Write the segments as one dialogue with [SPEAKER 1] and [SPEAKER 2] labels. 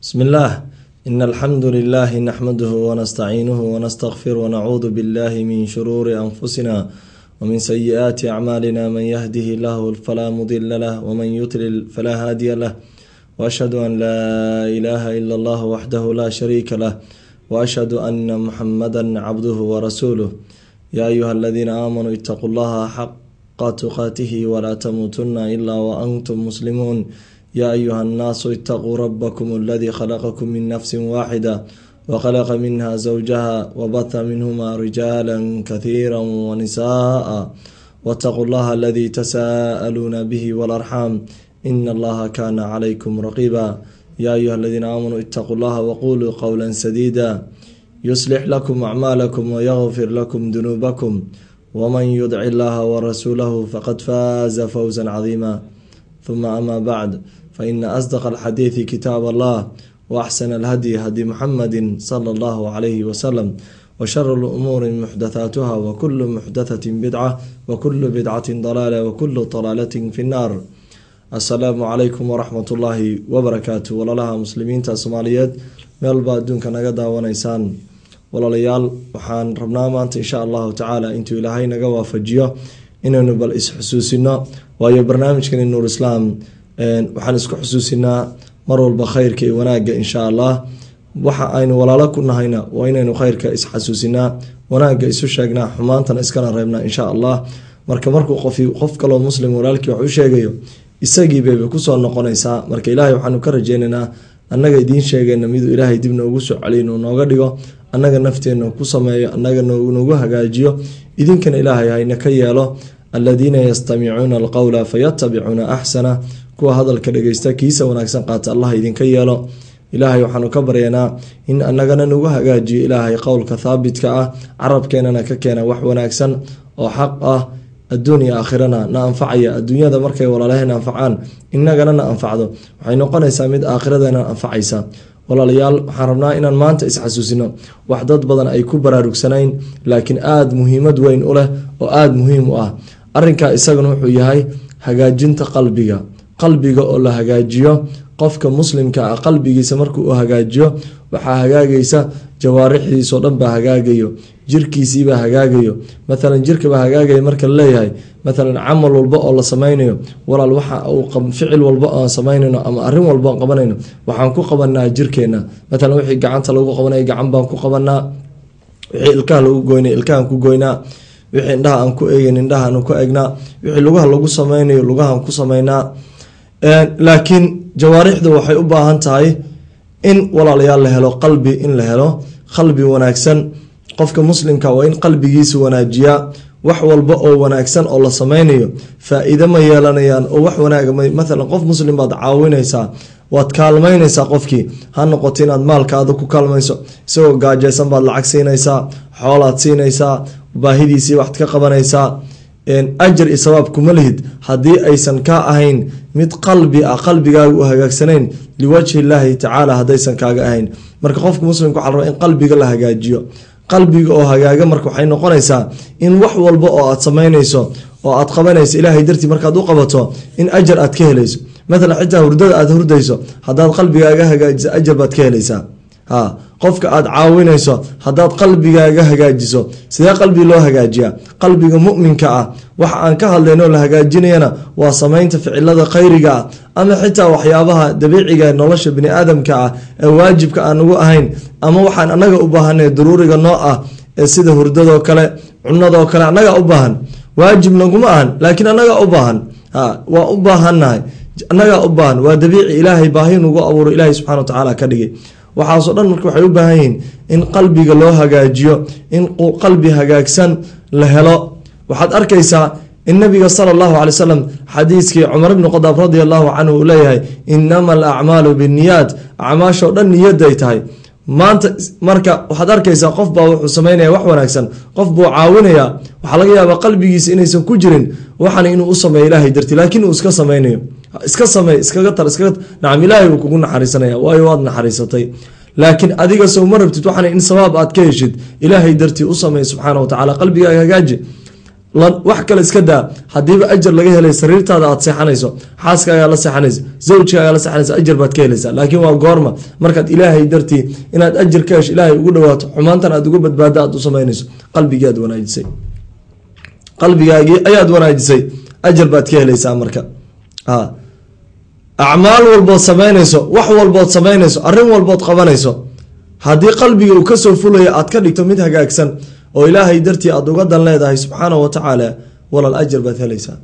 [SPEAKER 1] بسم الله إن الحمد لله نحمده ونستعينه ونستغفر ونعوذ بالله من شرور أنفسنا ومن سيئات أعمالنا من يهده الله فلا مضل له ومن يضلل فلا هادي له وأشهد أن لا إله إلا الله وحده لا شريك له وأشهد أن محمدا عبده ورسوله يا أيها الذين آمنوا اتقوا الله حق تقاته ولا تموتن إلا وأنتم مسلمون يا أيها الناس اتقوا ربكم الذي خلقكم من نفس واحدة وخلق منها زوجها وبث منهما رجالا كثيرا ونساء واتقوا الله الذي تساءلون به والأرحام إن الله كان عليكم رقيبا يا أيها الذين آمنوا اتقوا الله وقولوا قولا سديدا يصلح لكم أعمالكم ويغفر لكم ذنوبكم ومن يدع الله ورسوله فقد فاز فوزا عظيما ثم أما بعد فإن أصدق الحديث كتاب الله وأحسن الهدي هدي محمد صلى الله عليه وسلم وشر الأمور محدثاتها وكل محدثة بدعة وكل بدعة ضلالة وكل ضلالة في النار السلام عليكم ورحمة الله وبركاته walalaha muslimiinta soomaaliyeed meelba adduunka naga daawanaysaan walaalayaal waxaan rabnaa maanta insha allahu tacaala intuu ilaahay naga waafajiyo inaynu bal is-xusuusino waayo barnaamijkani nuur islaam waxaan isku xusuusinaa mar walba khayrka iyo wanaagga insha allah waxa aynu walaalo ku nahayna waa inaynu khayrka is-xasuusinaa wanaagga isu sheegnaa xumaantana iskana reebnaa insha allah marka markuu qof qof kaloo muslim walaalkii wax u sheegayo isagii bayba kusoo noqonaysaa marka ilaahay waxaanu ka rajeynaynaa annaga idiin sheegayna miduu ilaahay dib noogu soo celiy inuu nooga dhigo annaga nafteenna ku sameeyo annaga noogu hagaajiyo idinkana ilaahay hayna ka yeelo aladiina yastamicuuna alqowla fayatabicuuna axsana kuwa hadalka dhageysta kiisa wanaagsan qaata allah idinka yeelo ilaahay waxaanu ka baryanaa in annagana nagu hagaajiyo ilaahay qowlka thaabitka ah carabkeenana ka keena wax wanaagsan oo xaq ah adduun iyo aakhirana na anfacaya adduunyada markay walaalaheen anfacaan innagana na anfacdo waxay noqonaysaa mid aakhiradeena anfacaysa walaalayaal waxaan rabnaa inaan maanta is-xasuusino wax dad badan ay ku baraarugsanayn laakiin aada muhiimad weyn u leh oo aada muhiim u ah arrinkaa isagana wuxuu yahay hagaajinta qalbiga qalbiga oo la hagaajiyo qofka muslimka ah qalbigiisa markuu u hagaajiyo waxaa hagaagaysa jawaarixdiisoo dhan baa hagaagayo jirkiisiibaa hagaagayo maalan jirkabaa hagaagaya marka laleeyahay maalan camal walba oo la sameynayo walaal waxa uu ficil walba oan samaynayno ama arin walba oon qabanayno waxaan ku qabanaa jirkeena maalan wixii gacanta lagu qabanaya gacan baan ku qabanaa wixii ilkaha lagu goynay ilkahaan ku goynaa wixii indhaha aan ku eegeyn indhahaan ku egnaa wixii lugaha lagu sameynayo lugahaan ku sameynaa laakiin jawaarixda waxay u baahan tahay in walaalayaal la helo qalbi in la helo qalbi wanaagsan qofka muslimka waa in qalbigiisa wanaajiyaa wax walba oo wanaagsan oo la sameynayo faa-iide ma yeelanayaan oo wax wanaaga maalan qof muslim baad caawinaysaa waad kaalmaynaysaa qofkii ha noqoto inaad maalkaada ku kaalmayso isagoo gaajaysan baad lacag siinaysaa xoolaad siinaysaa baahidiisii waxad ka qabanaysaa ajar iyo sabaab kuma lihid haddii aysan ka ahayn mid qalbi ah qalbigaaga u hagaagsanayn liwajhi illaahi tacaala haddaysan kaaga ahayn marka qofka muslimka waxa la rabaa in qalbiga la hagaajiyo qalbiga oo hagaaga marka waxay noqonaysaa in wax walba oo aad samaynayso oo aad qabanayso ilaahay dartii markaad u qabato in ajar aad ka helayso maalan xitaa hurdada aad hurdayso haddaad qalbigaaga hagaajiso ajar baad ka helaysaa ha qofka aada caawinayso haddaad qalbigaaga hagaajiso sidee qalbi loo hagaajiyaa qalbiga muminka ah waxa aan ka hadlayno la hagaajinayana waa samaynta ficilada khayriga ah ama xitaa waxyaabaha dabiiciga nolosha bini aadamka ah ee waajibka aan ugu ahayn ama waxaan anaga u baahanay daruuriga noo ah ee sida hurdadoo kale cunadoo kale annagaa u baahan waajib naguma ahan laakiin annagaa u baahan ha waa u baahannahay annagaa u baahan waa dabiici ilaahay baahi nugu abuuro ilaahay subxana wa tacaala ka dhigay waxaasoo dhan marka waxay u baahan yihiin in qalbiga loo hagaajiyo in qalbi hagaagsan la helo waxaad arkaysaa in nabiga sala allahu calay wsalam xadiiskii cumar ibni khadaab radi allahu canhu uu leeyahay inama alacmaalu binniyaat acmaashoo dhan niyadday tahay maanta marka waxaad arkaysaa qof baa wuxuu sameynaya wax wanaagsan qof buu caawinayaa waxaa laga yaabaa qalbigiisa inaysan ku jirin waxan inuu u sameeyo ilaahay darti laakiin uu iska sameynayo iska samey iskaga tar iskaga nacam ilaahay uu kugu naxariisanaya waayo waad naxariisatay laakiin adiga sow ma rabtid waxan in sabaab aad ka heshid ilaahay dartii u sameey subxaana wa tacala qalbigaaga hagaaji wax kale iska daa hadiiba ajar laga helay sariirtaada aad seexanayso xaaskaagaa la seexanaysa zawjkaagaa la seexanaysa ajar baad ka helaysaa laakiin waa goorma markaad ilaahay dartii inaad ajar ka hesho ilaahay ugu dhawaato xumaantan aad uga badbaado aad u samaynayso qalbigii aad wanaajisay qalbigaagii ayaad wanaajisay ajar baad ka helaysaa marka acmaal walbood samaynayso wax walbood samaynayso arrin walbood qabanayso haddii qalbiga uu kasoo fulaya aad ka dhigto mid hagaagsan oo ilaahay dartii aad uga dan leedahay subxaanahu watacaala walaal ajar baad helaysaa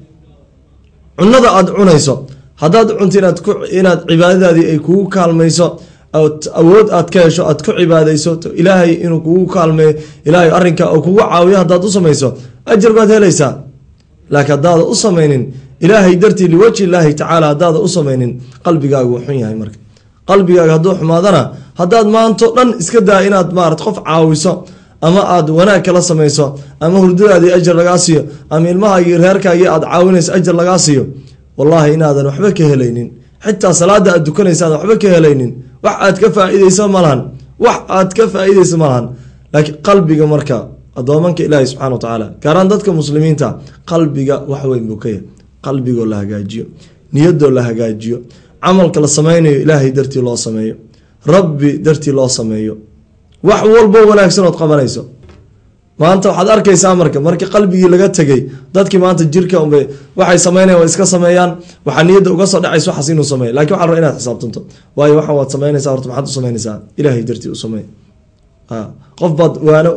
[SPEAKER 1] cunada aad cunayso haddaad cunto inaad cibaadadaadii ay kugu kaalmayso awood aad ka hesho aad ku cibaadayso ilaahay inuu kugu kaalmeeyo ilaahay arrinka oo kugu caawiyo haddaad u samayso ajar baad helaysaa laakiin haddaada u samaynin ilaahay dartii liwajhi illaahi tacaala haddaada u samaynin qalbigaagu xun yahay marka qalbigaaga hadduu xumaadana haddaad maanto dhan iska daa inaad maarat qof caawiso ama aad wanaag kala samayso ama hurdadaadii ajar lagaa siiyo ama ilmahaagii reerkaagii aad caawinayso ajar lagaa siiyo wallaahi inaadan waxba ka helaynin xitaa salaada aad dukanaysa aadan waxba ka helaynin wax aad ka faa-ideyso malahan wax aad ka faa-ideyso malahan laakiin qalbiga marka adoomanka ilaahi subxana wa tacaala gaaraan dadka muslimiinta qalbiga wax weyn buu ka yahay qalbigoo la hagaajiyo niyadoo la hagaajiyo camalka la sameynayo ilaahay dartii loo sameeyo rabbi dartii loo sameeyo wax walbo wanaagsan ood qabanayso maanta waxaad arkaysaa marka markii qalbigii laga tegay dadkii maanta jirka unbay waxay sameynayan waa iska sameeyaan waxaa niyadda uga soo dhacaysa waxaas inuu sameeyo lakin waxa raba inaad xisaabtanto waayo waxaan waad sameynaysaa horta maxaad u sameynaysaa ilaahay dartii u sameey qof baad waano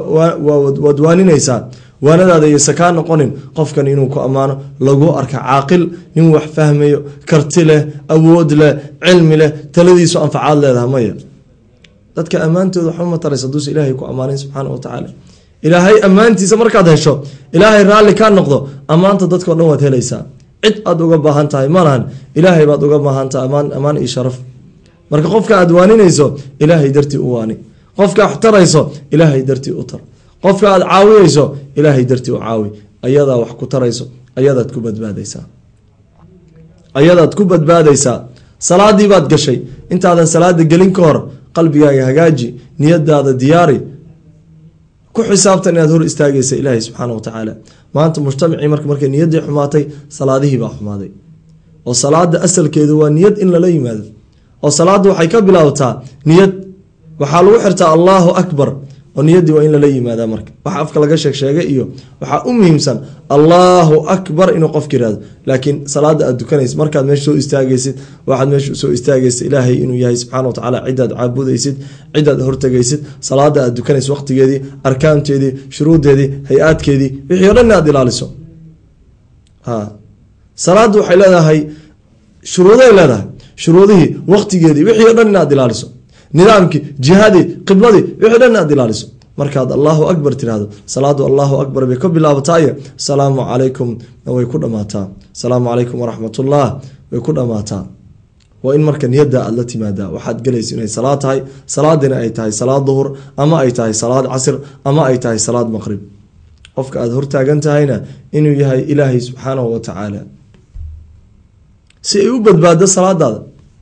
[SPEAKER 1] waad waaninaysaa waanadaada iyo sakaa noqonin qofkan inuu ku ammaano lagu arka caaqil nin wax fahmayo karti leh awood leh cilmi leh taladiisu anfacaad leedaha maya dadka ammaantooda waxba ma taraysa haduusa ilaahay ku ammaanin subxaana wa tacaala ilaahay ammaantiisa markaad hesho ilaahay raalli kaa noqdo ammaanta dadkao dhan waad helaysaa cid aad uga baahan tahay malahan ilaahay baad uga baahan tahay amaan ammaan iyo sharaf marka qofka aad waaninayso ilaahay dartii u waani qofka wax tarayso ilaahay dartii u tar qofka aad caawinayso ilaahay dartii u caawi ayadaa wax ku tarayso ayadaad ku badbaadaysaa ayadaad ku badbaadaysaa salaadii baad gashay intaadan salaada gelin ka hor qalbigaaga hagaaji niyadaada diyaari ku xisaabtan inaad hor istaagaysa ilaahay subxaana wa tacaala maanta mujtamacii marka markay niyaddii xumaatay salaadihii baa xumaaday oo salaada asalkeedu waa niyad in lala yimaado oo salaadda waxay ka bilaabtaa niyad waxaa lagu xirtaa allaahu akbar oo niyaddii waa in lala yimaadaa marka waxa afka laga sheeg sheegay iyo waxaa u muhiimsan allaahu akbar inuu qofka yihahdo laakiin salaada aad dukanaysid markaad meesha soo istaagaysid waxaad meesha soo istaagaysa ilaahay inuu yahay subxana wa tacaala cidaad caabudaysid cidaad hortagaysid salaada aad dukanaysid waqtigeedii arkaanteedii shuruudeedii hay-aadkeedii wixii o dhan inaad ilaaliso salaaddu waxay leedahay shuruuday leedahay shuruudihii waqtigeedii wixii o dhan inaad ilaaliso nidaamkii jihadii qibladii wixii dhan aad ilaaliso markaad allahu akbar tirahdo salaadu allahu akbar bay ka bilaabataaye salaamu calaykum way ku dhamaataa asalaamu calaykum waraxmatullah way ku dhamaataa waa in marka niyada aad la timaadaa waxaad gelaysa inay salaad tahay salaadina ay tahay salaad duhur ama ay tahay salaad casr ama ay tahay salaad maqrib qofka aad hortaagan tahayna inuu yahay ilaahay subxaanahu wa tacaala si ay u badbaado salaadaada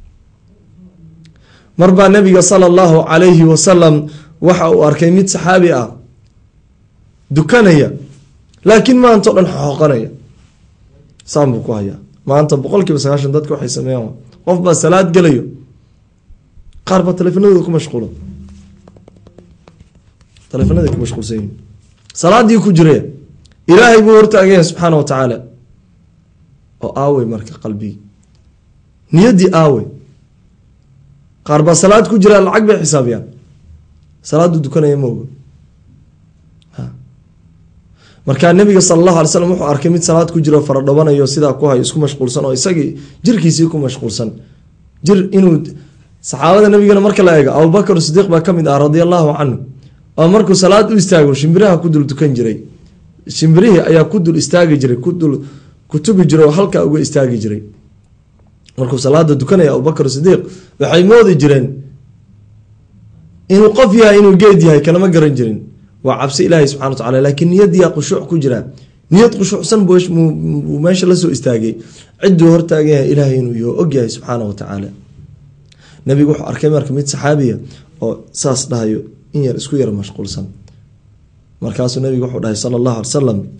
[SPEAKER 1] mar baa nabiga sala allahu calayhi wasalam waxa uu arkay mid saxaabi ah dukanaya laakiin maanta o dhan xooqanaya saan buu ku hayaa maanta boqol kiiba sagaashan dadka waxay sameeyaan qof baa salaad gelayo qaar baa taleefanadooda ku mashquula taleefanaday ku mashquulsan yihin salaadii ku jiraya ilaahay buu hortaagaya subxaana wa tacaala oo aawey marka qalbigii niyaddii aawey qaar baa salaad ku jiraa lacag bay xisaabiyaan salaadu dukanaya ma oga markaa nabiga sala allahu alay slam wuxuu arkay mid salaad ku jiro fara dhobanayo sidaa ku hayo isku mashquulsan oo isagii jirkiisii ku mashquulsan jir inuu saxaabada nabigana marka la eego abubakar sidiiq baa kamid ah radia allahu canhu oo markuu salaad u istaago shimbiraha ku dul dukan jiray shimbirihii ayaa ku dul istaagi jiray kudul kutubi jiray oo halkaa uga istaagi jiray markuu salaada dukanaya abubakar sidiiq waxay moodi jireen inuu qof yahay inuu geed yahay kalama garan jirin waa cabsi ilaahay subxana wa tacala laakiin niyadiyaa khushuuc ku jira niyad khushuucsan buu meesha lasoo istaagay cidduu hortaagan yahay ilaahay inuu yaho ogyahay subxaana wa tacaala nabigu wuxuu arkay marka mid saxaabiya oo saas dhahayo in yar isku yar mashquulsan markaasuu nabigu wuxuu dhahay sala allahu alay salam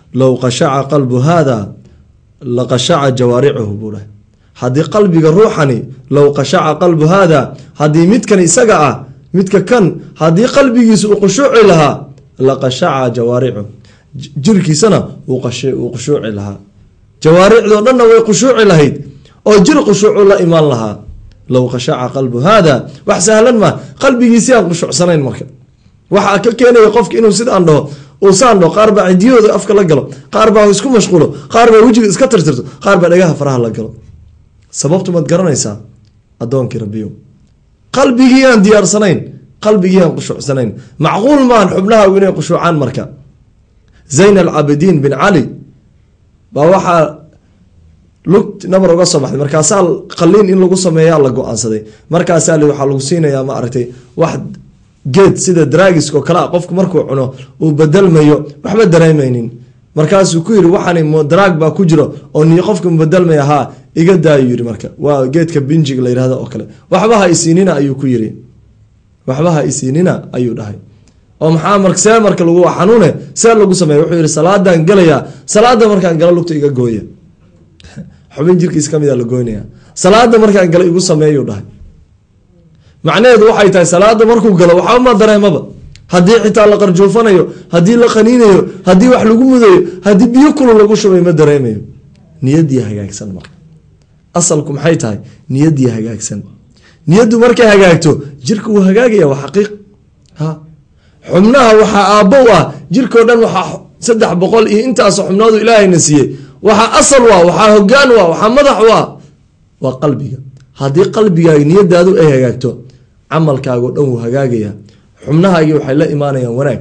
[SPEAKER 1] low qashaca qalbu haada laqashaca jawaaricuhu buu dhahay haddii qalbiga ruuxani low qashaca qalbu haada haddii midkan isaga ah midka kan haddii qalbigiisa uu khushuuci lahaa laqashaca jawaaricuhu jirkiisana wuu khushuuci lahaa jawaaricdoo dhanna way khushuuci lahayd oo jir khushuucu la imaan lahaa low qashaca qalbu haada wax sahlan maa qalbigiisi aan khushuucsanayn marka waxaa ka keenaya qofka inuu sidaan dhaho uusaan dhaho qaar baa cidiyahooda afka la galo qaar baa isku mashquulo qaar baa wejiga iska tirtirto qaar baa dhagaha faraha la galo sababtu maad garanaysaa addoonkii rabbiyo qalbigii aan diyaarsanayn qalbigii aan khushuucsanayn macquul maahan xubnahagu inay khushuucaan marka zayn alcaabidiin bin cali baa waxaa lugt nabar uga soo baxday markaasaa qaliin in lagu sameeyaa la go-aansaday markaasaa li waxaa lagu siinayaa ma aragtay wax geed sida draagiskao kale a qofku markuu cuno uu bedelmayo waxba dareemaynin markaasuu ku yiri waxaan daraag baa ku jiro oo ni qofka mubedelmaya haa iga daayu yiri marka waa geedka binjiga la yirahdo oo kale waxba ha isiinina ayuu ku yiri waxba ha isiinina ayuu dhahay oo maxaa mar see marka lagu xanuune see lagu sameeya wuxuu yihi salaadaan gelayaa salaada markaan galo lugta iga gooya xubin jirkiis kamid a la goynaya salaada markaan galo igu sameeyuu dhahay macnaheedu waxay tahay salaada markuu galo waxba ma dareemaba haddii xitaa la qarjuufanayo haddii la qaniinayo haddii wax lagu mudayo haddii biyo kulu lagu shubay ma dareemayo niyadii hagaagsan marka asalku maxay tahay niyadii hagaagsan niyaddu markay hagaagto jirka wuu hagaagaya waa xaqiiq ha xubnaha waxaa aabbo u ah jirkao dhan waxaa saddex boqol iyo intaas xubnoodu ilaahayna siiyey waxaa asal u ah waxaa hogaan u ah waxaa madax u ah waa qalbiga haddii qalbigaaga niyadaadu ay hagaagto camalkaagao dhan wuu hagaagaya xubnahaagii waxay la imaanayaan wanaag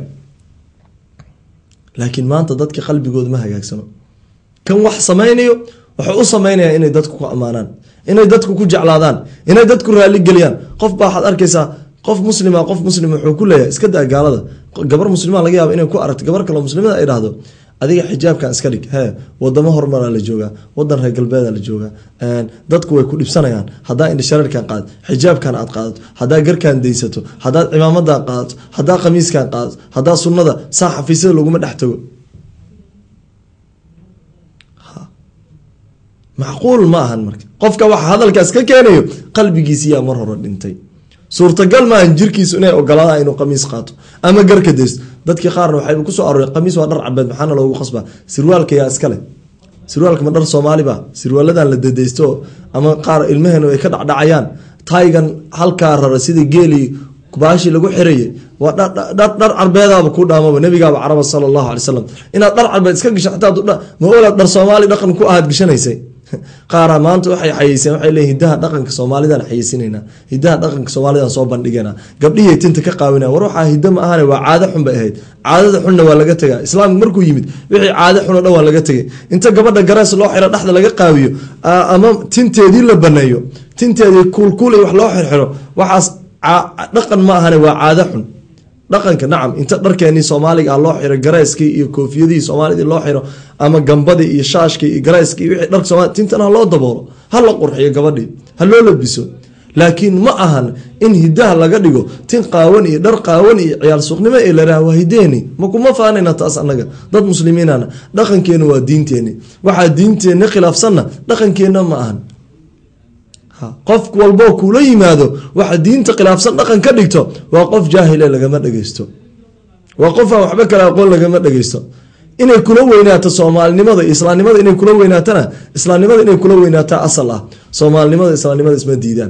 [SPEAKER 1] laakiin maanta dadka qalbigooda ma hagaagsano kan wax samaynayo waxay u sameynayaan inay dadku ku ammaanaan inay dadku ku jeclaadaan inay dadku raaligeliyaan qof baa waxaad arkaysaa qof muslima qof muslim wuxuu ku leeyahay iska daa gaalada gabar muslima laga yaaba inay ku aragto gabar kaleo muslimada ay dhahdo adiga xijaabkan iska dhig hee wadamo horumaraa la joogaa wadan reer galbeeda la joogaa dadku way ku dhibsanayaan hadaa indhashareerkan qaad xijaabkan aad qaadato hadaa garkan daysato hadaad cimaamadan qaadato hadaa khamiiskan qaadato hadaa sunada saa xafiisyada laguma dhex tago macquul ma ahan marka qofka waxa hadalkaas ka keenayo qalbigiisiyaa mar hore dhintay suurtagal maahan jirkiisu inay ogolaadaan inuu qamiis qaato ama garka daysto dadkii qaarna waxayba kusoo arooreen qamiis waa dhar cabeed maxaana loogu qasbaa sirwaalka yaa iskale sirwaalka ma dhar soomaaliba sirwaaladan la dadaysto ama qaar ilmaheenu ay ka dhacdhacayaan taygan halkaa rara sida geeli baashii lagu xirayay waa dhar carbeedaaba ku dhaamaba nabigaaba caraba sala allahu alay slam inaad dhar carbeed iska gasho xataa ma olaad dhar soomaali dhaqan ku ahaad gashanaysay qaara maanta waxay xayeyseen waxay leeyiin hidaha dhaqanka soomaalidan xayeysinayna hidaha dhaqanka soomaalidan soo bandhigayna gabdhihii tinta ka qaawina war waxaa hiddo ma ahane waa caado xun bay ahayd caadada xunna waa laga tegaa islaamka markuu yimid wixii caado xun oo dhan waa laga tegay inta gabadha garees loo xiro dhexda laga qaawiyo ama tinteedii la baneeyo tinteedii kuulkuul iyo wax loo xirxiro waxaas dhaqan ma ahane waa caado xun dhaqanka nacam inta dharkeenii soomaaliga ah loo xiro gareyskii iyo koofiyadihii soomaalidii loo xiro ama gambadii iyo shaashkii iyo gareyskii iyo wixii dharka soomali tintan ha loo daboolo ha la qurxiyo gabadhii ha loo labiso laakiin ma ahan in hidaha laga dhigo tin qaawan iyo dhar qaawan iyo ciyaal suuqnimo ee laraha waa hideeni ma kuma faanayna taas annaga dad muslimiinana dhaqankeena waa diinteeni waxaa diinteenna khilaafsanna dhaqankeenna ma ahan qof walboo kula yimaado waxa diinta khilaafsan dhaqan ka dhigto waa qof jaahile lagama dhegeysto waa qof aan waxba kale aqoon lagama dhegeysto inay kula weynaato soomaalinimada iyo islaamnimada inay kula weynaatana islaamnimada inay kula weynaataa asal ah soomaalinimada islaamnimada isma diidaan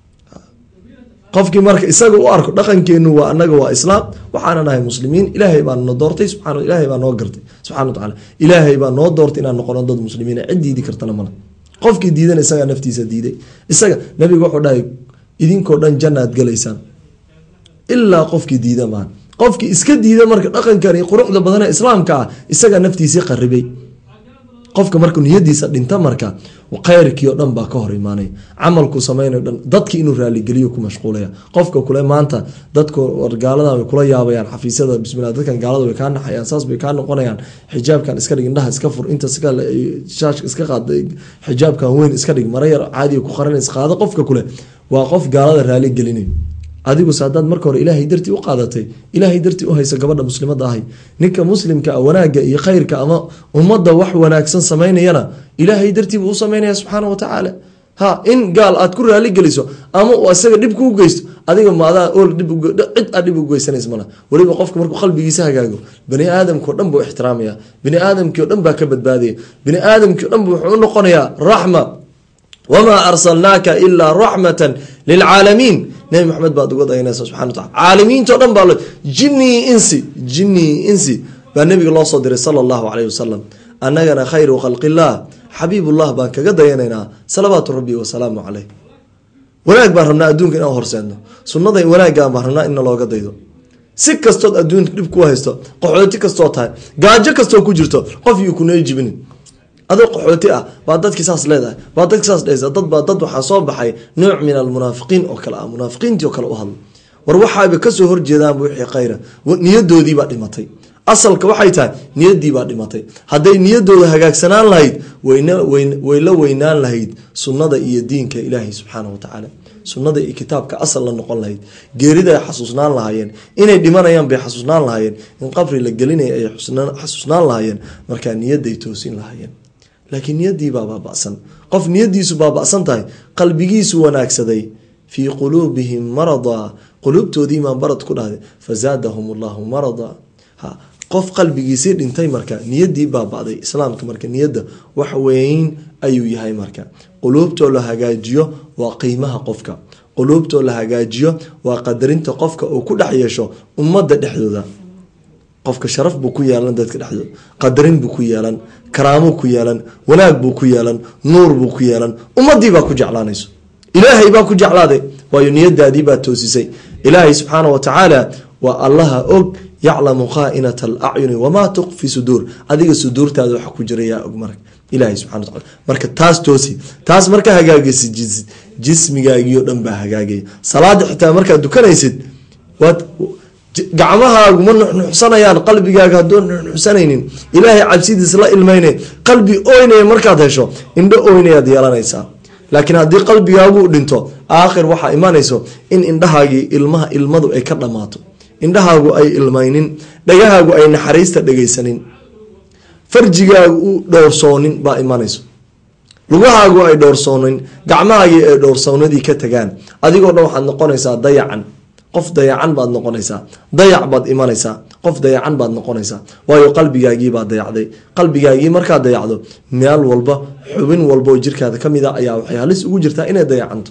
[SPEAKER 1] qofkii marka isaga u arko dhaqankeenu waa anaga waa islaam waxaana nahay muslimiin ilaahay baa na doortay subaa ilaahay baa noo gartay subxana watacaala ilaahay baa noo doortay inaan noqono dad muslimiin cid diidi kartana male qofkii diidan isagaa naftiisa diiday isaga nabiga wuxuu dhahay idinkoo dhan jannaad galaysaan ilaa qofkii diida maa qofkii iska diida marka dhaqankani quruxda badan ee islaamka ah isagaa naftiisii qaribay qofka marka niyadiisa dhinta marka khayrkii oo dhan baa ka hor imaanaya camalku samaynayo dhan dadki inuu raaligeliyo ku mashquulaya qofka kule maanta dadku gaaladan way kula yaabayaan xafiisyada bismillah dadkan gaalada way kaa naxayaan saas bay kaa noqonayaan xijaabkan iska dhig indhaha iska fur inta shaashka iska qaad xijaabkan weyn iska dhig mara yar caadiga ku qaranays qaado qofka kule waa qof gaalada raali gelinayo adiguse haddaad marka hore ilaahay dartii u qaadatay ilaahay dartii u haysa gabadha muslimada ahay ninka muslimka a wanaagga iyo khayrka ama ummadda wax wanaagsan samaynayana ilaahay dartii buu u samaynaya subxaana wa tacaala ha in gaal aad ku raali geliso ama uu isaga dhib kuu geysto adiga maadaa ol dhib cid aad dhib u geysanays mala weliba qofka markuu qalbigiisa hagaago bani aadamkao dhan buu ixtiraamaya bani aadamkii o dhan baa ka badbaadaya bani aadamkii o dhan bu wuxuu u noqonayaa raxma wamaa arsalnaaka ilaa raxmatan lilcaalamiin nabi maxamed baad uga dayanaysa subxana watacala caalamiinto dhan baa jinii insi jinii insi baa nabiga loo soo diray sala allahu caleyhi wasalam annagana khayru khalqillah xabiibullah baan kaga dayanaynaa salawaatu rabbi wasalaamu caleyh wanaag baan rabnaa adduunka inaan horseedno sunnada wanaaggaan baan rabnaa inna looga daydo si kastood adduunka dhib ku haysto qaxooti kastoo tahay gaajo kastoo ku jirto qof yuu kunay jibinin adoo qaxooti ah baa dadkii saas leedahay baa dadki saas dhehaysa dad baa dad waxaa soo baxay nooc min almunaafiqiin oo kale ah munaafiqiintii oo kale u hadla war waxaaba kasoo horjeedaanba wixii khayra niyadoodiibaa dhimatay asalka waxay tahay niyadiibaa dhimatay hadday niyadooda hagaagsanaan lahayd way la weynaan lahayd sunnada iyo diinka ilaahay subxaana watacaala sunnada iyo kitaabka asal la noqon lahayd geerida ay xasuusnaan lahaayeen inay dhimanayaan bay xasuusnaan lahaayeen in qabri la gelinaya ay xasuusnaan lahaayeen markaa niyadday toosin lahaayeen laakiin niyadiibaa baaba'san qof niyadiisu baaba'san tahay qalbigiisu wanaagsaday fii quluubihim marada quluubtoodiimaa barad ku dhahday fazaadahum allahu marada ha qof qalbigiisii dhintay marka niyadii baaba'day islaamka marka niyadda wax weyn ayuu yahay marka quluubtoo la hagaajiyo waa qiimaha qofka quluubtoo la hagaajiyo waa qadarinta qofka uu ku dhex yeesho ummadda dhexdooda qofka sharaf buu ku yeelan dadka dhexdooda qadarin buu ku yeelan karaamuu ku yeelan wanaag buu ku yeelan nuur buu ku yeelan ummadiibaa ku jeclaanayso ilaahay baa ku jeclaaday waayo niyadaadii baa toosisay ilaahay subxaana wa tacaala waa allaha og yaclamu khaainat alacyuni wamaa tuqfi suduur adiga suduurtaada waxa ku jira yaa og marka ilahay subxana wataala marka taas toosi taas marka hagaagaysa jismigaagiio dhan baa hagaagaya salaada xitaa markaad dukanaysid waad gacmahaagu ma nuxnuxsanayaan qalbigaaga hadduu nuxnuxsanaynin ilaahay cabsidiis la ilmayne qalbi oynaya markaad hesho indho oynayaad yeelanaysaa laakiin haddii qalbigaagu dhinto aakhir waxaa imanayso in indhahaagii ilmaha ilmadu ay ka dhammaato indhahaagu ay ilmaynin dhagahaagu ay naxariista dhegaysanin farjigaagu u dhowrsoonin baa imanayso lugahaagu ay dhowrsoonin gacmahaagii ay dhowrsoonadii ka tagaan adigoo dhan waxaad noqonaysaa dayacan qof dayacan baad noqonaysaa dayac baad imanaysaa qof dayacan baad noqonaysaa waayo qalbigaagiibaa dayacday qalbigaagii markaad dayacdo meel walba xubin walba oo jirkaada ka mid a ayaa waxay halis ugu jirtaa inay dayacanto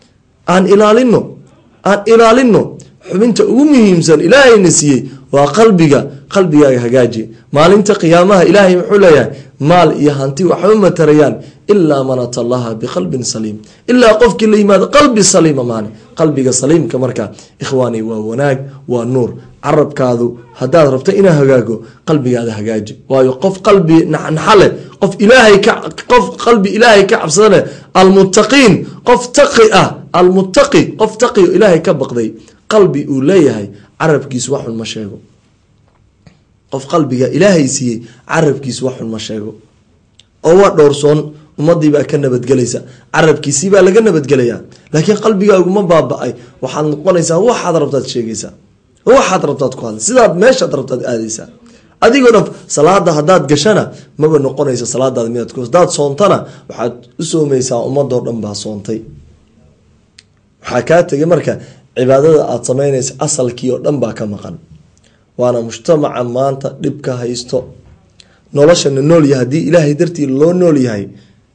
[SPEAKER 1] aan ilaalino aan ilaalino xubinta ugu muhiimsan ilaahayna siiyey waa qalbiga qalbigaaga hagaaji maalinta qiyaamaha ilaahay muxuu leeyahay maal iyo hanti waxba matarayaan ilaa man ata allaha biqalbin saliim ilaa qofkii la yimaado qalbi saliima maane qalbiga saliimka marka ikhwaani waa wanaag waa nuur carabkaadu haddaad rabto inaa hagaago qalbigaada hagaaji waayo qof qalbi naxnaxa leh qof ilaahay ka qof qalbi ilaahay ka cabsada leh almuttaqiin qof taqi ah almuttaqi qof taqi o ilaahay ka baqday qalbi uu leeyahay carabkiisu waxun ma sheego qof qalbiga ilaahay siiyey carabkiisu waxun ma sheego oo waa dhowrsoon ummadii baa ka nabadgelaysa carabkiisii baa laga nabadgelayaa laakiin qalbigaaguma baaba-ay waxaad noqonaysaa waxaad rabtaad sheegaysaa waxaad rabtaad ku hadla sidaad meeshaad rabtaad aadaysaa adigoo dhan salaada haddaad gashana maba noqonaysa salaadaada midaad ku hadaad soontana waxaad u soomaysaa ummadoo dhan baa soontay waxaa kaa tegay marka cibaadada aada sameynaysa asalkii oo dhan baa ka maqan waana mujtamaca maanta dhibka haysto noloshana noolyahay haddii ilaahay dartii loo nool yahay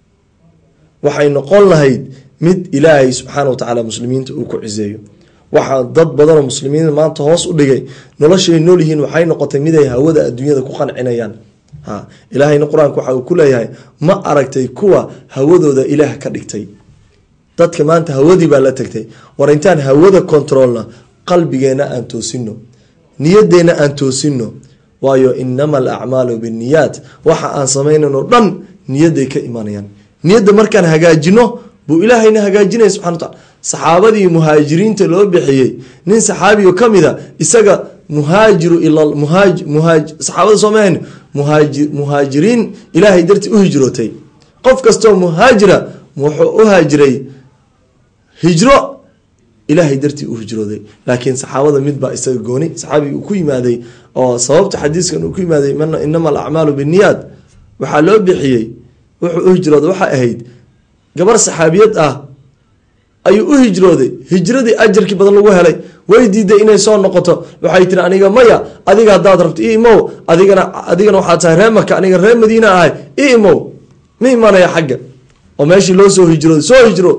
[SPEAKER 1] waxay noqon lahayd mid ilaahay subxaana watacaala muslimiinta uu ku ciseeyo waxaa dad badanoo muslimiin maanta hoos u dhigay noloshay nool yihiin waxay noqotay mid ay hawada adduunyada ku qancinayaan ha ilaahayna qur-aanka waxa uu ku leeyahay ma aragtay kuwa hawadooda ilaah ka dhigtay dadka maanta hawadii baa la tagtay war intaan hawada kontroolna qalbigeena aan toosino niyadeena aan toosino waayo inama alacmaalu binniyaat waxa aan samaynano dhan niyaday ka imanayaan niyadda markaan hagaajino buu ilaahayna hagaajinaya subxana wataala saxaabadii muhaajiriinta loo bixiyey nin saxaabiyo ka mida isaga muhaajiru saxaabada soomaahan muhaajiriin ilaahay dartii u hijrootay qof kastoo muhaajira wuxuu u haajiray hijro ilaahay dartii u hijrooday laakiin saxaabada mid baa isaga gooni saxaabigi uu ku yimaaday oo sababta xadiiskan uu ku yimaaday inama alacmaalu binniyaad waxaa loo bixiyey wuxuu u hijrooday waxay ahayd gabar saxaabiyad ah ayuu u hijrooday hijradii ajarkii badan lagu helay way diiday inay soo noqoto waxay tiri aniga maya adiga haddaad rabto i imow adigana adigana waxaad tahay ree maka aniga ree madiina ahay i imow ma imanaya xagga oo meeshii loo soo hijrooday soo hijro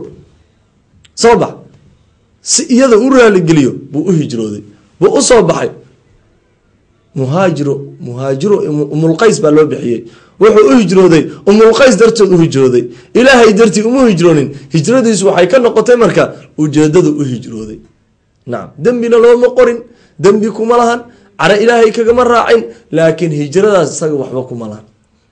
[SPEAKER 1] soo bax si iyada u raaligeliyo buu u hijrooday buu u soo baxay muhaajiro muhaajiro umulqays baa loo bixiyey wuxuu u hijrooday umulqays darteed u hijrooday ilaahay dartii uma hijroonin hijradiisu waxay ka noqotay marka ujeedadu u hijrooday nacam dembina looma qorin dembi kuma lahan cara ilaahay kagama raacin laakiin hijradaas isaga waxba kuma lahan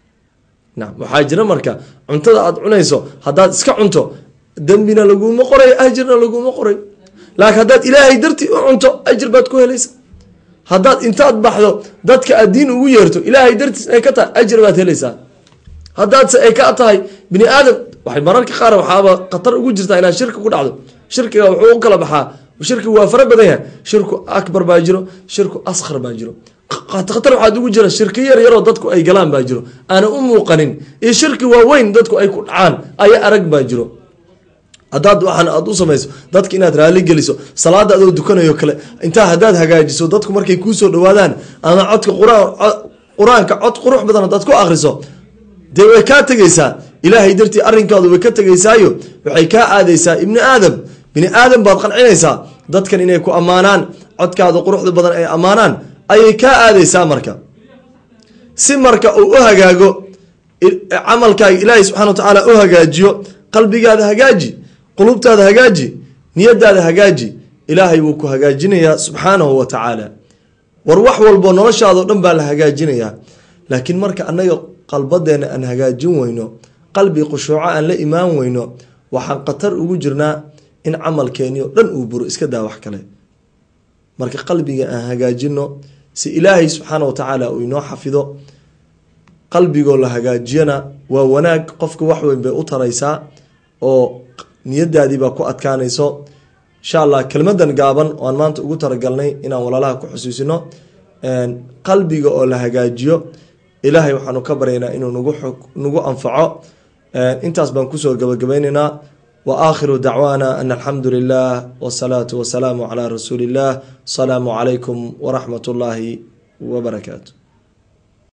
[SPEAKER 1] nacam waxaa jira marka cuntada aada cunayso haddaad iska cunto dembina laguma qoray ajirna laguma qoray laakiin haddaad ilaahay dartii u cunto ajir baad ku helaysa haddaad intaad baxdo dadka aad diin ugu yeerto ilaahay dartiis ay ka tahay ajir baad helaysaa haddaadse ay ka tahay bini aadam waxay mararka qaar waxaaba khatar ugu jirtaa inaad shirki ku dhacdo shirkiga wuxuu u kala baxaa shirkigu waa fara badan yahay shirku akbar baa jiro shirku askhar baa jiro khatar waxaad ugu jira shirki yar yaroo dadku ay galaan baa jiro aana u muuqanin iyo shirki waaweyn dadku ay ku dhacaan aya arag baa jiro haddaad waxaan aad u samayso dadka inaad raali geliso salaada adoo dukanayo kale intaa haddaad hagaajiso dadku markay kuusoo dhawaadaan ama codka qur-aanka cod qurux badan haddaad ku akriso dee way kaa tegaysaa ilaahay dartii arrinkaadu way ka tegaysaayo waxay kaa aadaysaa ibni aadam bini aadam baad qancinaysaa dadkan inay ku ammaanaan codkaada quruxda badan ay ammaanaan ayay kaa aadaysaa marka si marka uu u hagaago camalkaaga ilaahay subxana wa tacaala u hagaajiyo qalbigaada hagaaji qulubtaada hagaaji niyadaada hagaaji ilaahay wuu ku hagaajinayaa subxaanahu wa tacaala war wax walbo noloshaadao dhan baa la hagaajinayaa laakiin marka annaga qalbadeena aan hagaajin weyno qalbi khushuuco aan la imaan weyno waxaan khatar ugu jirnaa in camalkeeni o dhan uu buro iska daa wax kale marka qalbiga aan hagaajino si ilaahay subxaana wa tacaala uu inoo xafido qalbigoo la hagaajiyana waa wanaag qofka wax weyn bay u taraysaa oo niyadaadii baa ku adkaanayso insha allah kelmadan gaaban oo aan maanta ugu talagalnay inaan walaalaha ku xusuusino qalbiga oo la hagaajiyo ilaahay waxaanu ka baryaynaa inuu nagu nagu anfaco intaas baan kusoo gabagabaynaynaa wa aakhiru dacwaana an alxamdu lilah wsalaatu wasalaamu calaa rasuuli illah asalaamu calaykum waraxmat ullaahi wabarakaatu